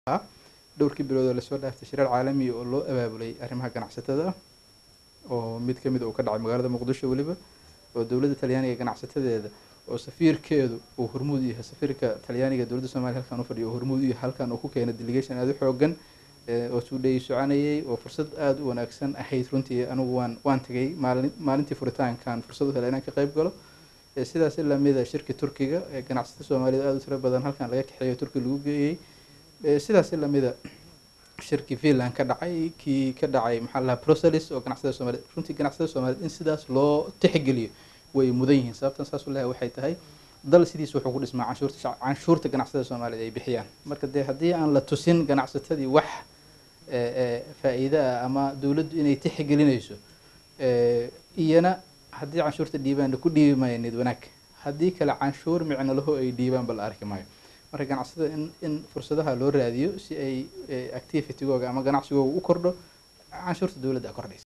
dhowrkii bilood oo lasoo dhaaftay shirar caalami oo loo abaabulay arrimaha ganacsatada ah oo mid ka mid uu ka dhacay magaalada muqdisho weliba oo dowladda talyaaniga ganacsatadeeda oo safiirkeedu uu hormuud yahay safiirka talyaaniga dowladda soomaliya halkan u fadhiyo oo hormuud u yahay halkan uu ku keenay delegation aada u xoogan oo suudhayi soconayay oo fursad aada u wanaagsan ahayd runtii anigu waan waan tegay maalin maalintii furitaankan fursad u helay inaan ka qayb galo sidaas lamida shirki turkiga ee ganacsatada soomaaliyed aada u tiro badan halkan laga kaxeeyo turki lagu geeyey sidaas lamida shirki finland ka dhacay kii ka dhacay maxaa lahaa brussels oo ganacsatada soomaliyeed runtii ganacsatada soomaliyeed in sidaas loo tixgeliyo way mudan yihiin sababtan saas u lehay waxay tahay dal sidiisa wuxuu ku dhismaa canshuurta canshuurta ganacsatada soomaaliyeed ay bixiyaan marka dee haddii aan la tusin ganacsatadii wax faa-iide ah ama dowladdu inay tixgelinayso iyana haddii canshuurta dhiibaanna ku dhiibi maayanid wanaag haddii kale canshuur micno laho ay dhiibaanba la arki maayo marka ganacsatada in in fursadaha loo raadiyo si ay activitygooga ama ganacsigooga u kordho canshuurta dowladda a kordhaysa